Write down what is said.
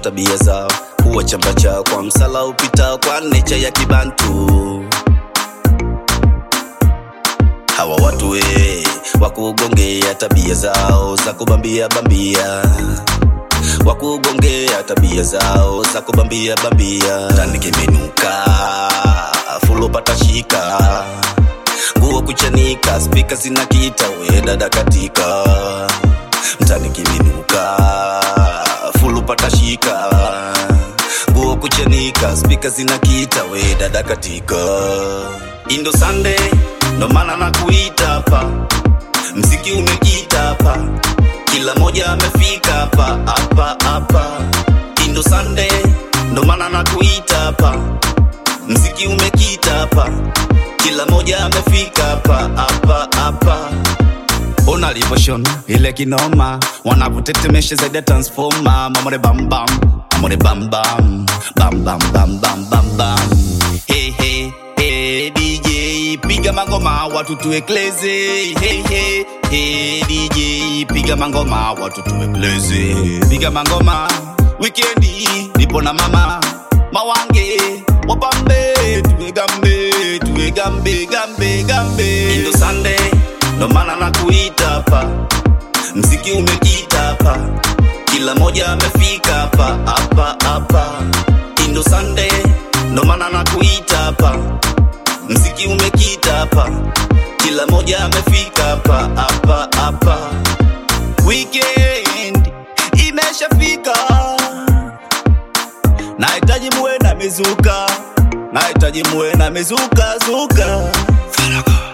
tabia zao huwa chamba chao kwa msala upitao kwa necha ya kibantu hawa watu we wakugongea tabia zao za kubambia bambia wakugongea tabia zao za kubambia bambia tani kimenuka fulo patashika nguo kuchanika spika zinakita we dada katika mtani kiminuka fulu patashika nguo kuchanika spika zinakita we dada katika indo sande ndo maana nakuita hapa mziki umekita hapa kila moja amefika hapa hapa hapa indo sande ndo maana nakuita hapa mziki umekita hapa kila moja amefika hapa hapa hapa ona alivyoshona ile kinoma wanavyotetemesha zaidi ya transforma mamore bambam mamore bambam bambam bambam bambam hey, hey, hey, dj piga mangoma watu tuekleze hey, hey, hey, dj piga mangoma watu tuekleze piga mangoma wikendi nipo na mama mawange wapambe tuegambe tuegambe gambe gambe indo sande ndo maana nakuita hapa mziki umekita hapa kila moja amefika hapa hapa hapa indo sande ndo maana nakuita hapa mziki umekita hapa kila moja amefika hapa hapa hapa weekend imeshafika nahitaji muwe na mizuka nahitaji muwe na mizuka zuka Faraga.